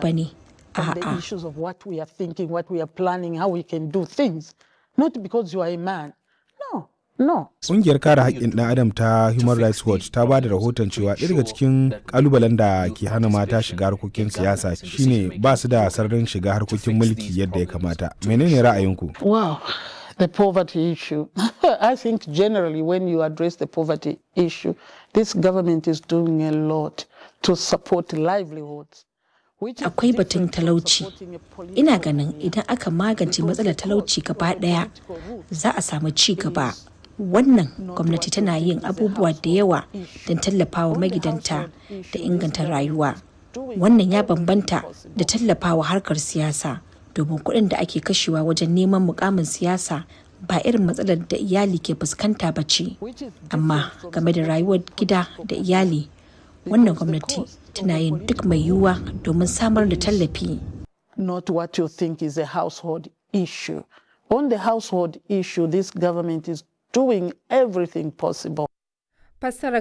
ba ne. on the A'a. issues of what we are thinking, what we are planning, how we can do things. Not because you are a man. No, no. Ƙungiyar kare haƙƙin ɗan adam ta Human Rights Watch ta ba da rahoton cewa ɗaya daga cikin ƙalubalen da ke hana mata shiga harkokin siyasa shine ba su da sararin shiga harkokin mulki yadda ya kamata. Menene ra'ayinku? Wow. The poverty issue. I think generally when you address the poverty issue, this government is doing a lot to support livelihoods. which is Akwai batun different from talauci. supporting a political Ina ganin idan aka magance matsalar talauci gaba ɗaya za a samu ci gaba. Wannan gwamnati tana yin abubuwa da yawa don tallafawa magidanta da inganta rayuwa. Wannan ya bambanta da tallafawa harkar siyasa domin kuɗin da ake kashewa wajen neman mukamin siyasa ba irin matsalar da iyali ke fuskanta ba ce. Amma game da rayuwar gida da iyali, wannan gwamnati tana yin duk mai yiwuwa domin samar da tallafi. not what you think is a household issue. On the household issue, this government is doing everything possible. Fassarar